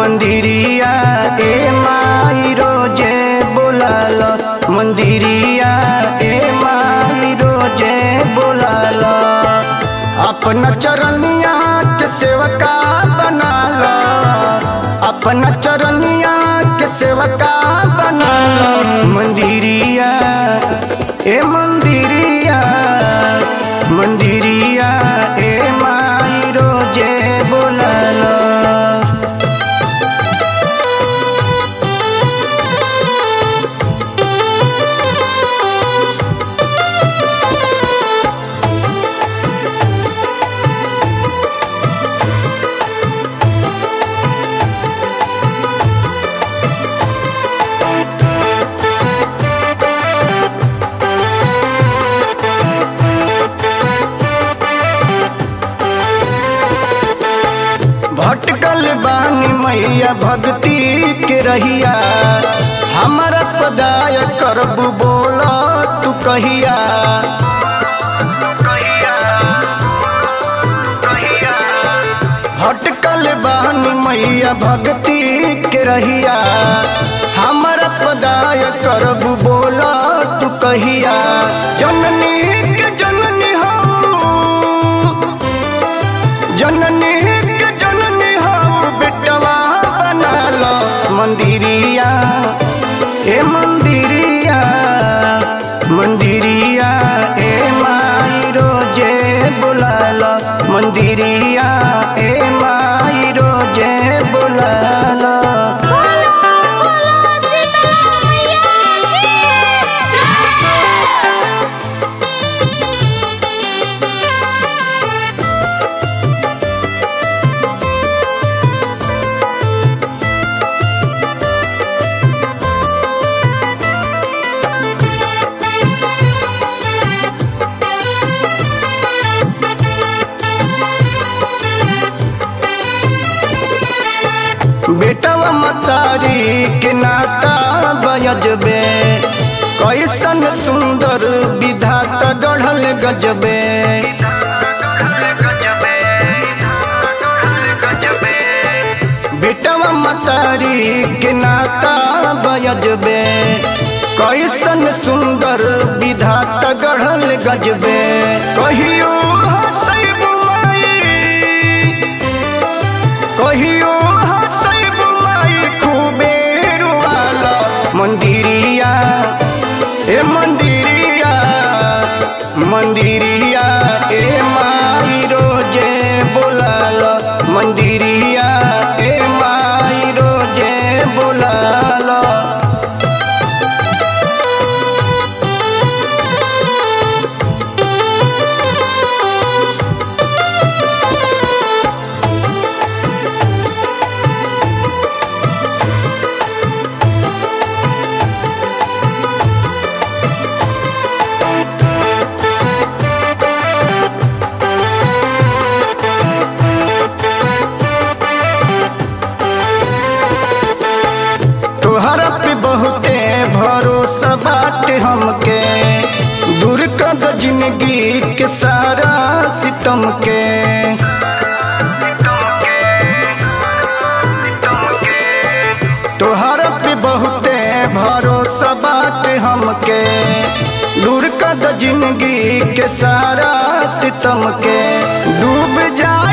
मंदिरिया ए माई रोजे बोलाल मंदिरिया ए माई रोजे बोलाल अपना चरनिया के सेवका बनाल अपना चरनिया के सेवका बनाल मंदिरिया ए मंदिरिया मंदिरिया ए माई रोजे बोलाल भटकल बानी मैया भक्ति के रहिया हमारा पदाय करबू बोला तू कहिया भटकल बानी मैया भक्ति के रहिया हमारा पदाय करबू बोला तू कहिया जननी के जननी हो जननी के जननी हो बेटवा बनाल मंदिरिया ए मंदिरिया मंदिरिया ए माई रोजे बुलाल मंदिरिया ए माई रोजे बुलाल बोलो बोलो सीता मैया की जय बेटवा मतारी के नाता बयजबे कैसन सुंदर विधाता गढ़ल गजबे बेटवा मतारी के नाता बयजबे कैसन सुंदर विधाता गढ़ल गजबे कहियो हसैब माई कहियो हसैब माई खूबे रुआल मंदिरिया ए मंदिरिया मंदिरिया ए माई रोजे बोलाल मंदिरिया ए माई रोजे बोलाल तोहरा पे बहुते भरोसा बाटे हमके दूर कर दो जिंदगी के सारा सितम के तोहरा पे बहुते भरोसा बाटे हमके दूर कर दो जिंदगी के सारा सितम के डूब जा